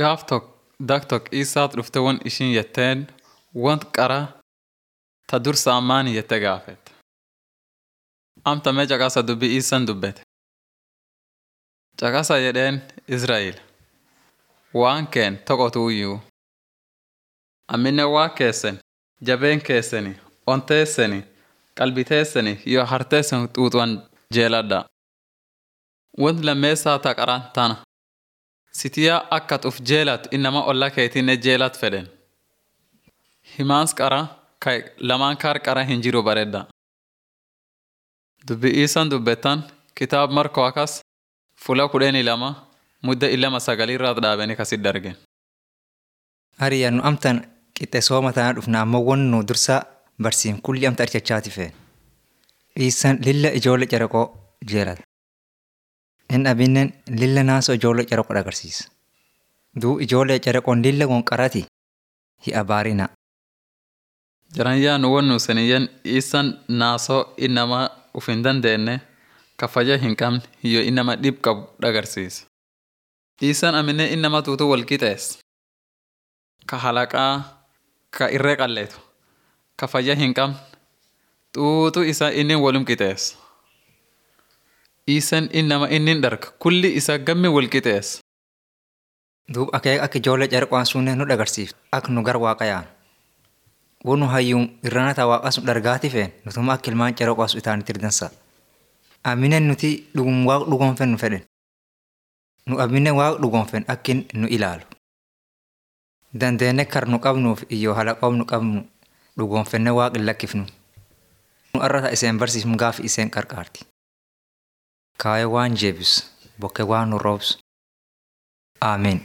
gaaf tok dak tok isaat dhufte won ishin jetteen want qara ta dursa ammaani jette gaafet. Amta mee caqasa dubbi isan dubbete. Caqasa jedheen Israa'el. Waan keen toqotuuyyuu. Ammine waa keessan jabeen keessani onteessani qalbiteessani yoo harteessan xuuxuwan jeeladha. Wanti lammeessaa ta qaran tana. Sitiyaa akka uf jeelat innama olla keetinne jeelat fedhen. Himaans qara ka lamaan kaar qara hin jiru baredda. Dubbi isan dubbettan kitaab markoo akas fula kudhanii lama mudda illama sagalirraat dhaabanii kasit dargen. Hariyaa nu amtan qixxe sooma tanaa dhufna ammoo won nu dursa barsiin kulli amta archachaati feen. Dhiissan lilla ijoollee caraqoo jeelata. Inni abinnen lilla naasoo ijoollee caraqoo agarsiisa. Duu ijoollee caraqoon lilla wonqarati hi'a baarina. Jaranyaa nu won nu seniyyan isan naasoo innama uf hin dandeenye ka faja hin qabne hiyyo innama dhib qabu dhagarsiisa. Isan amine innama tuutu wal qixees. Ka halaqaa ka irree qalleetu ka fayya hin qabne xuutu isa inni walum qixeessa. Isan innama inni dharga kulli isa gammi wal qixeessa. Duub akeek akka ijoollee caraqoon sunneen nu dhagarsiiftu akka nu gar waaqayaan. Wonu hayyuun irrana taa waaqa sun dhargaati feen nutuma akka ilmaan caraqoo sun itaanitti irdansa. Aminen nuti dhugum waaqa dhugoonfen nu fedhen. Nu aminen waaqa dhugoonfen akkin nu ilaalu. Dandeenne kar nu qabnuuf iyyoo halaqoof nu qabnu dhugoonfenne waaqa hin lakkifnu. Nu arrata iseen barsiifnu gaafi iseen qarqaarti. Kaayee waan jeebisu bokke waan nu roobsu. Ameen.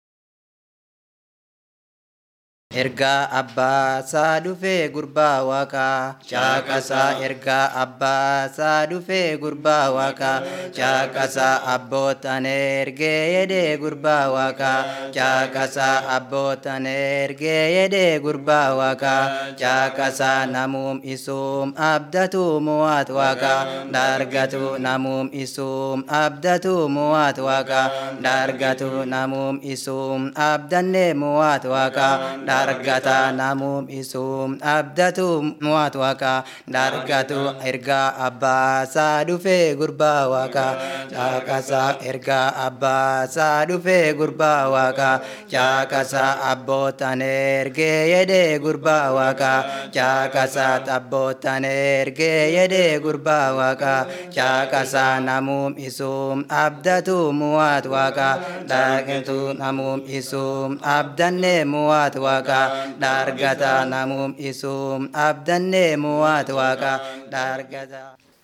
Ergaa abbaasaa dhufee gurbaa waaqaa caaqasaa ergaa abbaasaa dhufee gurbaa waaqaa caaqasaa abbootan ergee yedee gurbaa waaqaa caaqasaa abbootan ergee yedee gurbaa waaqaa caaqasaa namuum isuum abdatu muwaat waaqaa dargatu namuum isuum abdatu muwaat waaqaa dargatu namuum isuum abdanne muwaat waaqaa dargata namuum isuum abdatu muwaat waaqa dargatu ergaa abbaasaa dhufee gurbaa waaqa caaqasaa ergaa abbaasaa dhufee gurbaa waaqa caaqasaa abbootan ergee yedee gurbaa waaqa caaqasaa abbootan ergee yedee gurbaa waaqa caaqasaa namuum isuum abdatu muwaat waaqa dargatu namuum isuum abdanne muwaat waaqa waaqa dargata namuum isuum abdanne muwaat waaqa dargata.